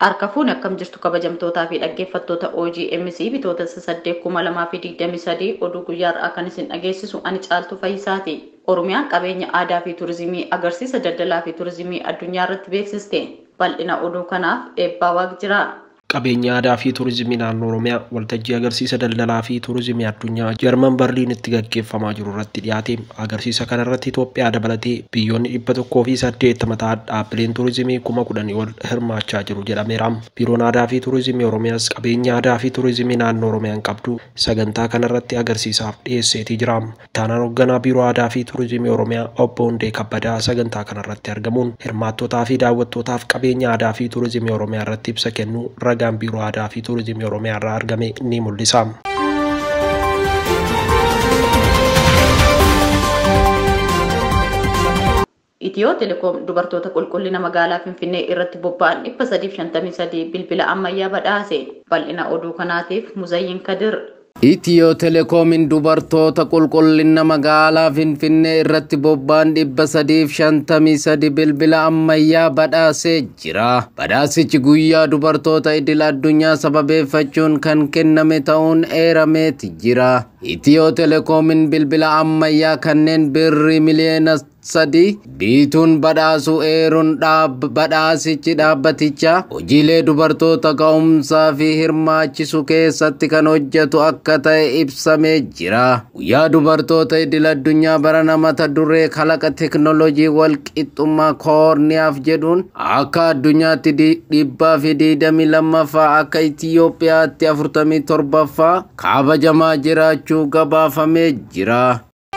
Harka fuuni akkam jirtu kabajamtootaa fi dhaggeeffattoota OGMC bitoota saddeet kuma lamaa fi digdami sadii oduu guyyaa irraa kan isin dhageessisu ani caaltu fayyisaati. Oromiyaan qabeenya aadaa fi turizimii agarsiisa daldalaa fi turizimii addunyaa irratti beeksiste. Bal'ina oduu kanaaf eebbaa waaq jira. Qabeenya aadaa fi turizimii naannoo Oromiyaa waltajjii agarsiisa daldalaa fi turizimii addunyaa Jarman Barliinitti gaggeeffamaa jiru irratti dhiyaate. Agarsiisa kana irratti Itoophiyaa dabalatee biyyoonni dhibba tokkoo fi saddeettama ta'an dhaabbileen turizimii kuma kudhanii ol hirmaachaa jiru jedhameera. Biiroon aadaa fi turizimii Oromiyaas qabeenya aadaa fi turizimii naannoo Oromiyaan qabdu sagantaa kana irratti agarsiisaaf dhiyeesseetii jira. Taanaan hoogganaa biiroo aadaa fi turizimii Oromiyaa obbo Hundee Kabbadaa sagantaa kana irratti argamuun hirmaattootaa fi daawwattootaaf qabeenya aadaa fi turizimii Oromiyaa irratti ibsa kennu ragaan biiroo aadaa fi turizimii oromiyaa irraa argame ni mul'isa. Itiyoo telekoom dubartoota qulqullina magaalaa Finfinnee irratti bobba'an dhibba sadiif shantamii sadii bilbila ammayyaa badhaase. Bal'ina oduu kanaatiif Muzayyin Kadir. Itiyoo telekoomiin dubartoota qulqullina magaalaa Finfinnee irratti bobba'an dhibba sadiif shantamii sadi bilbila ammayyaa badhaasee jira. Badhaasichi guyyaa dubartoota idil addunyaa sababeeffachuun kan kenname ta'uun eerameeti jira. Itiyoo telekoomiin bilbila ammayyaa kanneen birrii miliyoona sadi biituun badhaasuu eeruun badhaasichi dhaabbaticha hojiilee dubartoota ka'umsaa fi hirmaachisu keessatti kan hojjetu akka ta'e ibsamee jira. Guyyaa dubartoota idil addunyaa barana mata duree kalaqa teknoolojii walqixxummaa koorniyaaf jedhuun akka addunyaatti dhibbaa fi diidamii lammaffaa akka Itiyoophiyaatti afurtamii torbaffaa kabajamaa jiraachuu gabaafamee jira.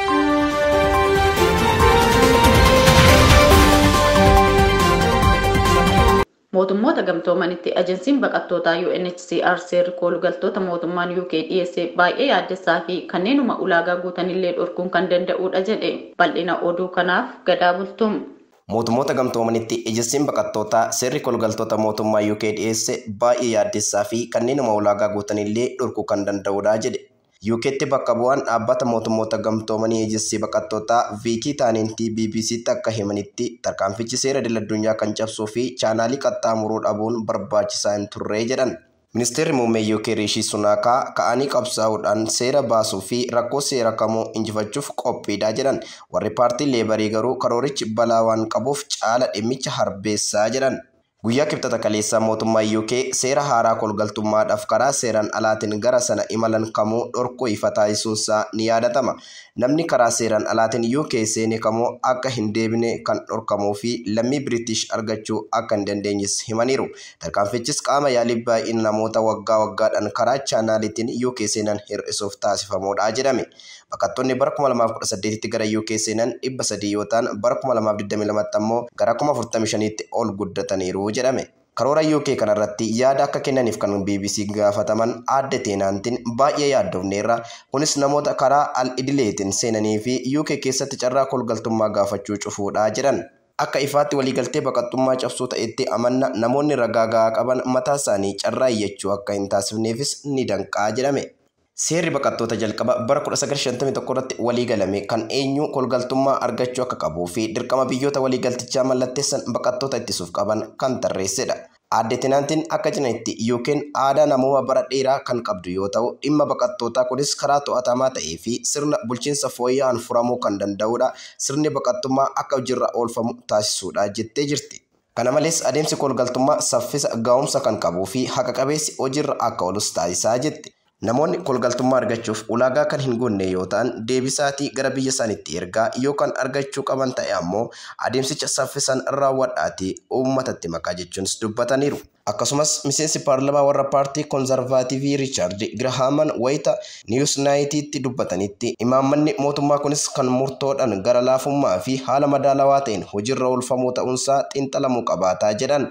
Mootummoota gamtoomanitti ajensiin baqattootaa UNHCR seerri koolugaltoota mootummaan UK dhiyeesse baay'ee yaaddessaa fi kanneenuma ulaagaa guutanillee dhorkuun kan danda'udha jedhe bal'ina oduu kanaaf gadaa bultum. Mootummoota gamtoomanitti ejensiin baqattootaa seerri koolugaltoota mootummaa UK dhiyeesse baay'ee yaaddessaa fi kanneenuma ulaagaa guutanillee dhorkuu kan danda'udha jedhe. UKtti bakka bu'aan dhaabbata mootummoota gamtoomanii ejensi baqattootaa viikii taaniintii BBCtti akka himanitti tarkaanfichi seera idil addunyaa kan cabsuu fi chaanaalii qaxxaamuruu dhabuun barbaachisaa hin turre jedhan. Ministeerri muummee UK Riishii Sunaakaa ka'anii qabsaa'uudhaan seera baasuu fi rakkoo seera kamuu injifachuuf qophiidha jedhan. Warri paartii leebarii garuu karoorichi balaa waan qabuuf caala dhimmicha harbeessaa jedhan. Guyyaa kibxata kaleessaa mootummaa UK seera haaraa koolgaltummaadhaaf karaa seeraan alaatiin gara sana imalan kamuu dhorkuu ifa taasisuunsaa ni yaadatama. Namni karaa seeraan alaatiin UK seene kamuu akka hin deebine kan dhorkamuu fi lammii Biriitish argachuu akka hin dandeenyes himaniiru. Tarkaanfichis qaama yaalii baay'ina namoota waggaa waggaadhaan karaa chaanaaliitiin UK seenan hir'isuuf taasifamuudha jedhame. Baqattoonni bara 2018tti gara UK seenan dhibba sadii yoo ta'an bara 2022tti ammoo gara 45tti ol guddataniiru jedhame. Karoora UK kanarratti yaada akka kennaniif kan BBC gaafataman aadde teenaantiin baay'ee yaaddofneerra. Kunis namoota karaa al-idileetiin seenanii fi UK keessatti carraa koolgaltummaa gaafachuu cufuudha jedhan. Akka ifaatti waliigaltee baqattummaa cabsuu ta'etti amanna namoonni ragaa gahaa qaban mataa isaanii carraa iyyachuu akka hin taasifneefis ni danqaa jedhame. Seerri baqattoota jalqaba bara 1951 irratti waliigalame kan eenyu koolgaltummaa argachuu akka qabuu fi dirqama biyyoota waliigaltichaa mallatteessan baqattoota ittisuuf qaban kan tarreessedha. Aadde Teenaantiin akka jedhanitti yookiin aadaa namoota bara dheeraa kan qabdu yoo ta'u dhimma baqattootaa kunis karaa to'atamaa ta'ee fi sirna bulchiinsa fooyya'aan furamuu kan danda'udha. Sirni baqattummaa akka hojiirra oolfamu taasisuudha jettee jirti. Kana malees adeemsi koolgaltummaa saffisa ga'umsa kan qabuu fi haqa qabeessi hojiirra akka oolus taasisaa jetti. Namoonni koolgaltummaa argachuuf ulaagaa kan hin guunne yoo ta'an deebisaatii gara biyya isaaniitti ergaa yookaan argachuu qaban ta'e ammoo adeemsicha saffisaan raawwadhaatii uummatatti makaa jechuunis dubbataniiru. Akkasumas miseensi paarlamaa warra paartii koonzarvaativii Riichaard Girahaaman wayita Niwus Naayitiitti dubbatanitti imaammanni mootummaa kunis kan murtoodhaan gara laafummaa fi haala madaalawaa ta'een hojiirra oolfamuu ta'uunsaa xiinxalamuu qabaataa jedhan.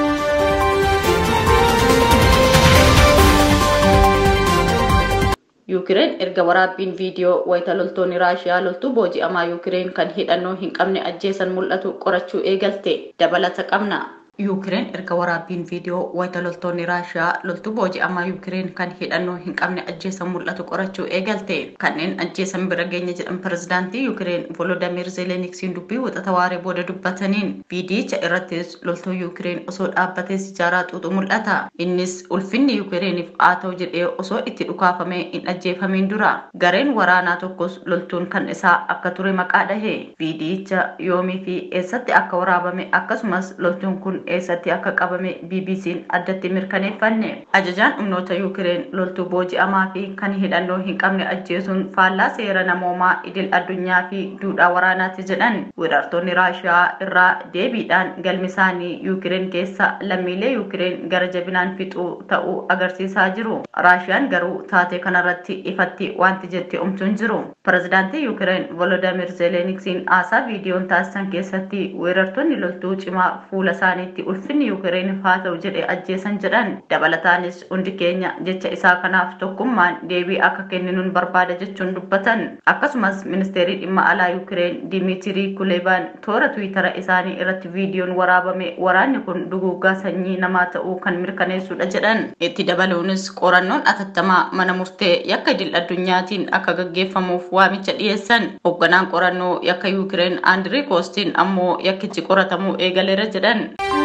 Yuukireen erga waraabbiin viidiyoo wayita loltoonni Raashiyaa loltuu booji'amaa Yuukireen kan hidhannoo hin qabne ajjeesan mul'atu qorachuu eegalte dabalata qabna. Yuukireen erga waraabbiin viidiyoo wayita loltoonni Raashiyaa loltuu booji'amaa Yuukireen kan hidhannoo hin qabne ajjeesan mul'atu qorachuu eegalte. Kanneen ajjeesan bira geenya jedhan pirezidaantii Yuukireen Volodamir Zeeleniksiin dubbii wixata waaree booda dubbataniin viidiyicha irrattis loltuu Yuukireen osoo dhaabbatee sijaaraa xuuxu mul'ata. Innis ulfinni Yuukireeniif haa ta'u jedhee osoo itti dhukaafamee hin ajjeefamiin dura. Gareen waraanaa tokkos loltuun kan isaa akka ture maqaa dhahe. Viidiyicha yoomii fi eessatti akka waraabame akkasumas loltuun kun eessatti akka qabame BBC'n addatti mirkaneeffanne. Ajajaan humnoota Yuukireen loltuu booji'amaa fi kan hidhannoo hin qabne ajjeesuun faallaa seera namoomaa idil addunyaa fi duudhaa waraanaati jedhan. Weerartoonni Raashiyaa irraa deebiidhaan galmi isaanii Yuukireen keessa lammiilee Yuukireen gara jabinaan fixuu ta'uu agarsiisaa jiru. Raashiyaan garuu taatee kanarratti ifatti wanti jetti omtuun jiru. Pirezidaantii Yuukireen Volodamir Zeeleniksiin haasaa viidiyoon taasisan keessatti weerartoonni loltuu cimaa fuula isaaniitti ulfinni Yuukireeniif haa ta'u jedhe ajjeesan jedhan. Dabalataanis hundi keenya jecha isaa kanaaf tokkummaan deebii akka kenninuun barbaada jechuun dubbatan. Akkasumas ministeerii dhimma alaa Yuukireen Dimitrii Kulebaan toora Tiwiitara isaanii irratti viidiyoon waraabame waraanni kun duguuggaa sanyii namaa ta'uu kan mirkaneessudha jedhan. Itti dabaluunis qorannoon atattamaa mana murtee yakka idil addunyaatiin akka gaggeeffamuuf waamicha dhiyeessan. Hoogganaan qorannoo yakka Yuukireen Andirii Koostiin ammoo yakkichi qoratamuu eegaleera jedhan.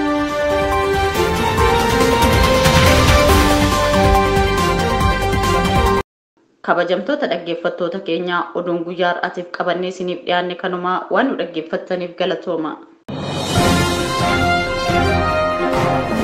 kabajamtoota dhaggeeffattoota keenyaa oduun guyyaa har'aatiif qabannee isiniif dhiyaanne kanumaa waan nu dhaggeeffattaniif galatooma.